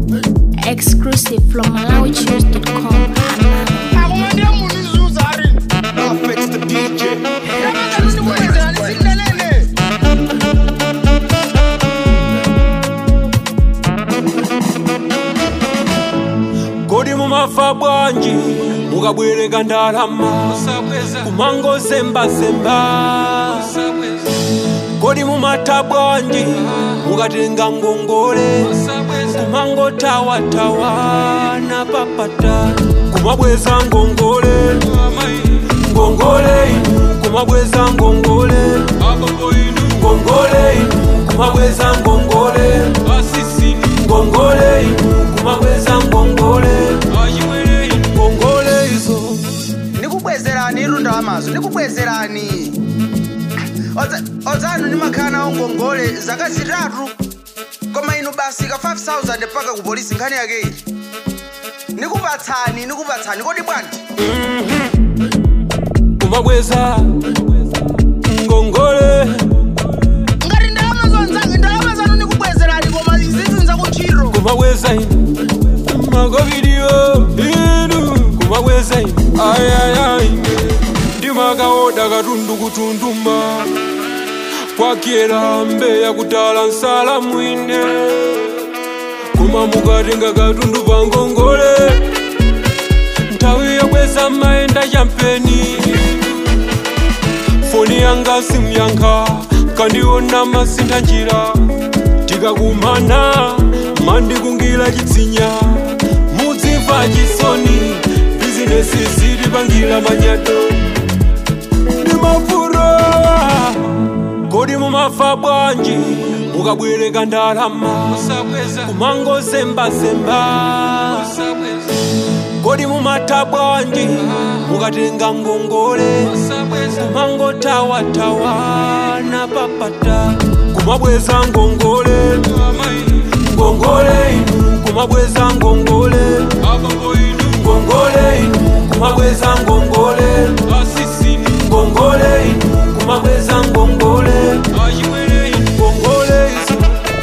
Exclusive from MalawiChoose.com. akumandira munhu zuza ari Fix the DJ. ndikukwezera ndisindanene kodi mumafa bwanji mukabwereka ndalama kumango zembazemba kodi mumatha bwanji mukatenga ngongole kumango tawatawa na papata kumabweza ngongole ngongole inu kumabweza ngongole ngongole inu kumabweza ngongole ngongole inu kumabweza ngongole ngongole izo ndikubwezerani irunda wamazo ndikubwezerani Odza- odzanu ndimakhala nawo ngongole zaka zitatu koma inu basi ka 5000 paka ku polisi nkhani yake iyi ndikupatsani ndikupatsani kodi bwanji kumabweza ngongole ngati ndalama zonzange ndalama zanu ndikubwezerani koma izizinza kuntchito kumabweza inu makovidiyo inu kumabweza inu ayayai ndimakaoda katundu kutunduma kwakyera mbeya kutala nsala mwine koma mukatenga katundu pa ngongole nthawi yobweza maenda champeni foni yanga simyankha kandiona masintha njira tikakumana mandikungira chitsinya mudzimva chisoni bizinesi zitipangira manyato ndimafuro kodi mumafa bwanji mukabwereka ndalama kumango zembazemba kodi mumatha bwanji mukatenga ngongole kumango tawatawa na papata kumabweza ngongole ngongole inu kumabweza ngongole ngongole inu kumabweza ngongole ngongole inu kumabweza ngongole ngongole izo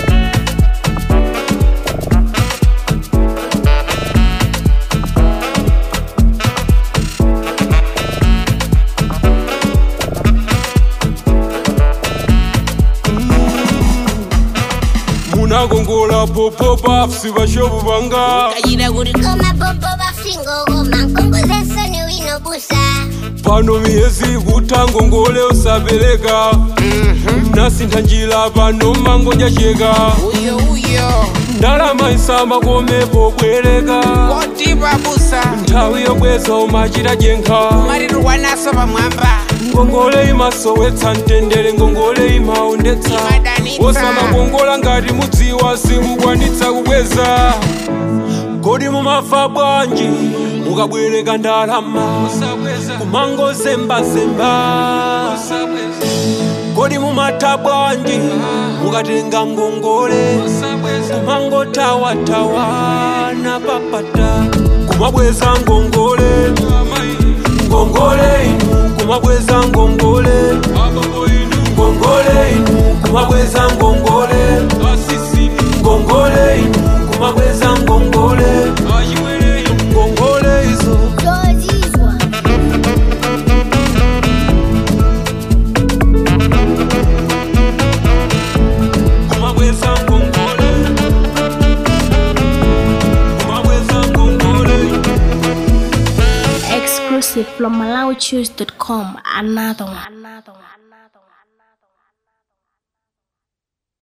munakongola popopa sivashovu vanga kayira kuti koma bobo bafingo koma nkongozesoni winobusa pano miyezi kuta ngongole usapereka nasintha njira pano mangonja cheka uyo uyo ndalama isamba komepo bwereka koti babusa nthawi yobweza umachita jenkha marirwa naso pamwamba ngongole imasowetsa mtendere ngongole imaondetsa Imadanitsa. osamakongola ngati mudziwa simukwanitsa kubweza kodi mumafa bwanji mukabwereka ndalama kumango zembazemba kodi mumatha bwanji mukatenga ngongole kumango tawatawa na papata kumabweza ngongole ngongole inu kumabweza ngongole ngongole inu kumabweza ngongole ngongole inu kumabweza ngongole ngongole izo zozizwa kumabweza ngongole kumabweza ngongole Exclusive from MalawiChoose.com. Another one. Another one. Another one.